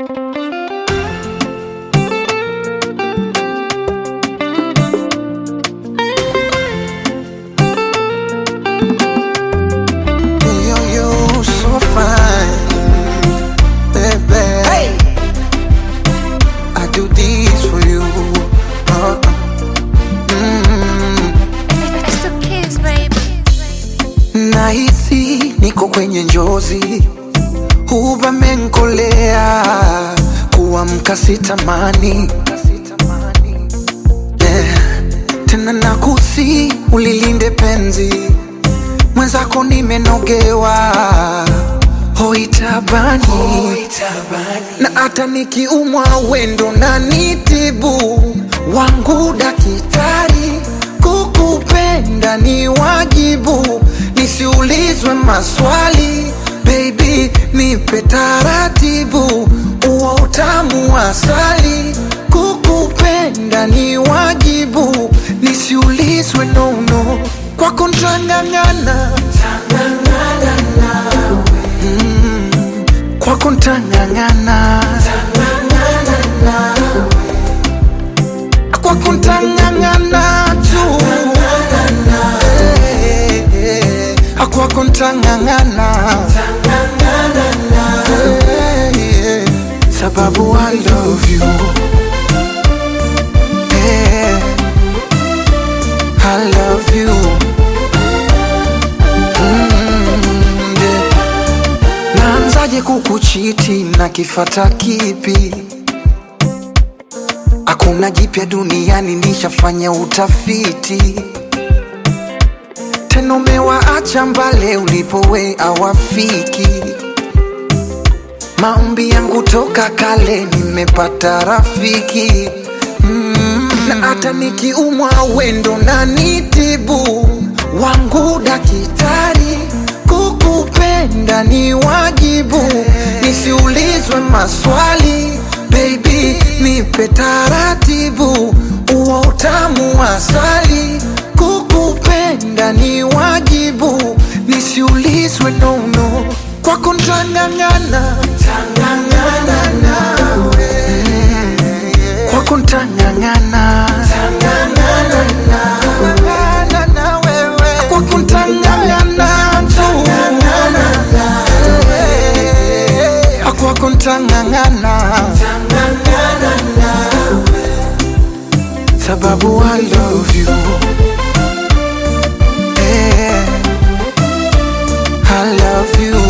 Yo, yo, so fine, baby. I do this for you. Uh, mm. It's the kids, baby. Nahisi niko kwenye njozi, huba menkolea, kuamka sitamani yeah. Tena nakusi ulilinde penzi mwenzako, nimenogewa hoitabani na hata nikiumwa wendo na nitibu wangu daktari, kukupenda ni wajibu, nisiulizwe maswali baby, nipe taratibu, uo utamu wa asali, kukupenda ni wajibu, nisiulizwe nono, kwako ntang'ang'ana kwako ntang'ang'ana kwako ntang'ang'ana tu Eh, eh, eh. kwako ntang'ang'ana Eh, eh. sababu I love you Eh, I love you Mm, yeah. Naanzaje kukuchiti na kifata kipi? Hakuna jipya duniani, nishafanya utafiti. Tena umewaacha mbale ulipowe awafiki. Maombi yangu toka kale, nimepata rafiki mm. Na hata nikiumwa wendo na nitibu wangu daktari, kukupenda ni wajibu, nisiulizwe maswali baby, nipe taratibu, uo utamu wa asali, kukupenda ni wajibu, nisiulizwe nono, kwako ntang'ang'ana kwako ntang'ang'ana kwako ntang'ang'ana tu kwako ntang'ang'ana sababu I love you eh, I love you